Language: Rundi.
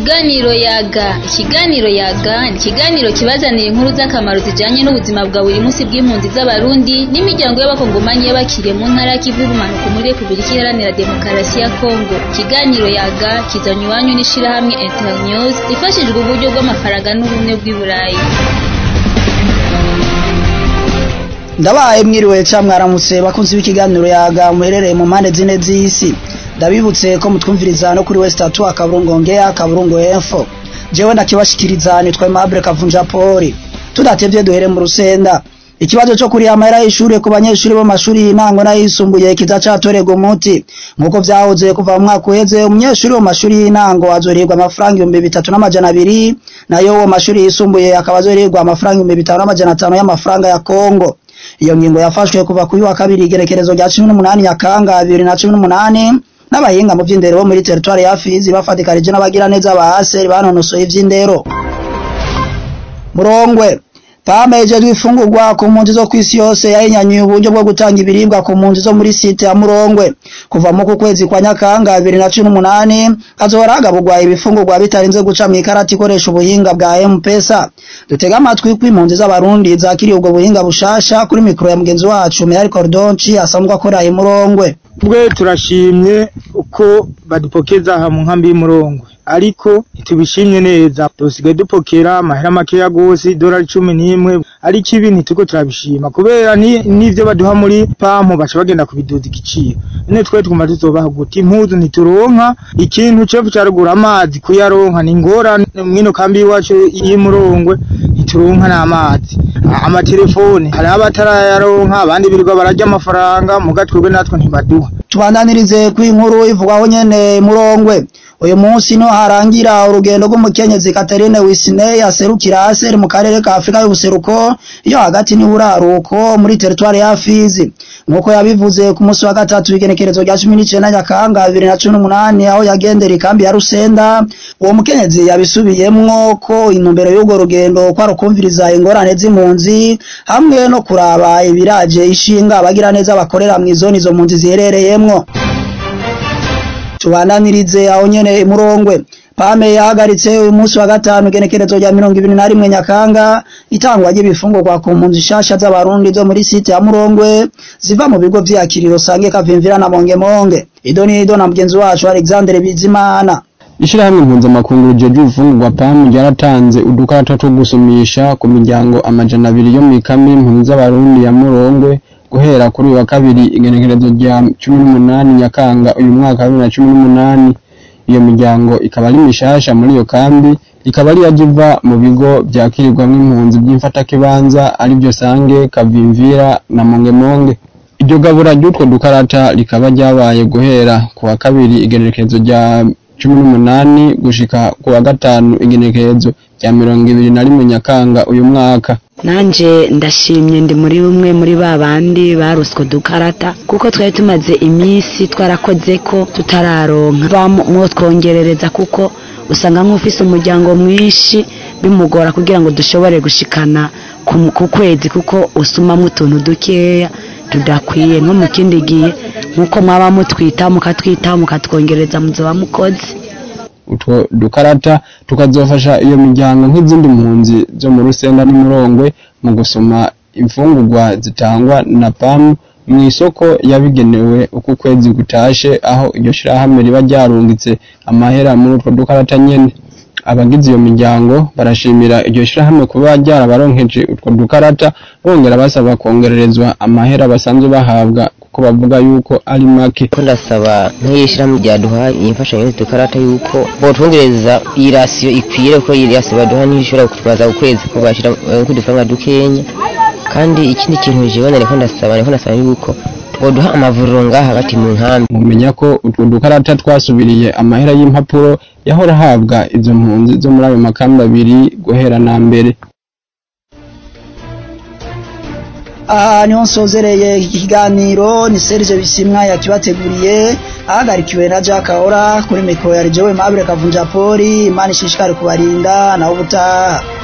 Ikiganiro yaga ikiganiro yaga ni ikiganiro kibazanira inkuru z'akamaro zijanye n'ubuzima bwa buri munsi bw'impunzi z'abarundi n'imiryango y'abakongomanyi y'abakiriye mu ntara y'ikivu y'ubumanuko muri Repubulika Iharanira Demokarasi ya Kongo ikiganiro yaga kizanywe iwanyu n'ishirahamwe Internews rifashijwe uburyo bw'amafaranga n'ubumwe bw'i Burayi ndabaye mwiriwe ca mwaramutse bakunzi b'ikiganiro yaga muherereye mu mpande zine z'isi ndabibutse ko mutwumviriza no kuri west atu akaburungo ngea akaburungo info jewe ndakibashikiriza nitwa Aimable Kavunja Poli tudatevye duhere mu rusenda ikibazo cyo kuri amahera y'ishure ku banyeshuri bo mashuri y'intango n'ayisumbuye kiza catorerwa umuti nkuko vyahoze kuva mu mwaka uheze umunyeshuri wo mashuri y'intango azorihirwa amafaranga ibihumbi bitatu n'amajana abiri nayo wo mashuri yisumbuye akaba azorihirwa amafaranga ibihumbi bitanu n'amajana atanu y'amafaranga ya Kongo iyo ngingo yafashwe kuva kuri wa kabiri igerekerezo rya cumi n'umunani nyakanga bibiri na cumi n'umunani n'abahinga mu vy'indero bo muri teritwari ya Fizi bafatikanije n'abagira neza ba ASER banonosoye ivy'indero Murongwe Pame ijejwe ifungurwa ku mpunzi zo kw'isi yose yahinyanyuye uburyo bwo gutanga ibiribwa ku mpunzi zo muri site ya Murongwe kuva mu kwezi kwa Nyakanga 2018 hazohora hagaburwa ibifungurwa bitarinze guca mu ikarati ikoresha ubuhinga bwa M-Pesa dutega amatwi ko impunzi z'abarundi zakiriye ubwo buhinga bushasha kuri mikro ya mugenzi wacu Meral Cordonchi asanzwe akora i Murongwe twe turashimye uko badupokeza aha mu nkambi y'umurongwe ariko ntitubishimye neza dusigaye dupokera amahera makeya gose idolari cumi n'imwe ariko ibi ntituko turabishima kubera n'ivyo baduha muri pampu baca bagenda kubiduza igiciro none twe twuma tuzobaha guta impuzu ntituronka ikintu cefu carugura amazi kuyaronka ni ingorane mwino kambi y'iwacu y'umurongwe ntituronka n'amazi amatelefone hari abatarayaronka abandi birirwa bararya amafaranga muga twebwe natwe ntibaduha tubandanirize ku inkuru ivugwaho nyene murongwe uyu munsi no harangira urugendo rw'umukenyezi Catherine Wisney aserukira ASER mu karere ka Afrika y'ubuseruko iyo hagati ni buraruko muri teritwari ya Fizi nkuko yabivuze ku munsi wa gatatu igenekerezo rya 19 Nyakanga 2018 aho yagendera ikambi ya Rusenda uwo mukenyezi yabisubiyemwo ko intumbero y'urwo rugendo kwa rukumviriza ingorane z'impunzi hamwe no kuraba ibiraje ishinga abagira neza bakorera mu izoni zo mpunzi ziherereyemwo tubandanirize aho nyene murongwe pame yahagaritse uyu munsi wa gatanu igenekerezo rya mirongo ibiri na rimwe nyakanga itangwa ry'ibifungurwa ku mpunzi shasha z'abarundi zo muri site ya murongwe ziva mu bigo vy'akiriro sange kavimvira na mongemonge ido ni ido na mugenzi wacu alexandre bizimana ishirahamwe mpuzamakungu rijejwe ibifungurwa pamu ryaratanze udukarata two gusumisha ku miryango amajana abiri yo mw'ikambi y'impunzi z'abarundi ya murongwe guhera kuri uyu wa kabiri igenekerezo rya cumi n'umunani nyakanga uyu mwaka wa bibiri na cumi n'umunani iyo miryango ikaba ari mishasha muri iyo kambi ikaba ari yajiva mu bigo vyakirirwamwo impunzi vy'imfatakibanza arivyo sange kavimvira na mongemonge iryo gabura ry'utwo dukarata rikaba ryabaye guhera ku wa kabiri igenekerezo rya cumi n'umunani gushika ku wa gatanu igenekerezo rya mirongo ibiri na rimwe nyakanga uyu mwaka nanje ndashimye ndi muri bumwe muri ba bandi baruswe dukarata kuko twari tumaze iminsi twarakoze ko tutararonka bamwotwongerereza kuko usanga nk'ufise umuryango mwinshi bimugora kugira ngo dushobore gushikana ku kwezi kuko usumamwo utuntu dukeya tudakwiye nko mu kindi gihe nk'uko mwaba mutwitaho mukatwitaho mukatwongereza muzoba mukoze utwo dukarata tukazofasha iyo miryango nk'izindi mpunzi zo mu rusenda n'umurongwe mu gusoma imfungurwa zitangwa na pamu mu isoko yabigenewe uko ukwezi gutashe aho iryo shirahamwe riba ryarungitse amahera muri utwo dukarata nyene abagize iyo miryango barashimira iryo shirahamwe kuba ryarabaronkeje utwo dukarata bongera basaba kongererezwa amahera basanzwe bahabwa kuko bavuga yuko ari make ko ndasaba nk'iyishirahamwe ryaduha imfashanyo y'udukarata yuko botwongereza iyi rasiyo ikwire ko iyi rasiyo baduha niyo ishobora kutwaza ukwezi ko bashira kudufaranga dukenya kandi ikindi kintu jewe nariko ndasaba nariko ndasaba yuko boduha amavuriro ngaha hagati mu nkambi mumenya ko utwo dukarata twasubiriye amahera y'impapuro yahora ahabwa izo mpunzi zo muri ayo makambi abiri guhera na mbere aha niho nsozereye iki kiganiro ni Serge Bisimwa yakibateguriye ahagarikiwe na Jack Ahora kuri mikoro ya Jewe Mabure Kavunja Poli Imana ishishikare kubarinda naho ubutaha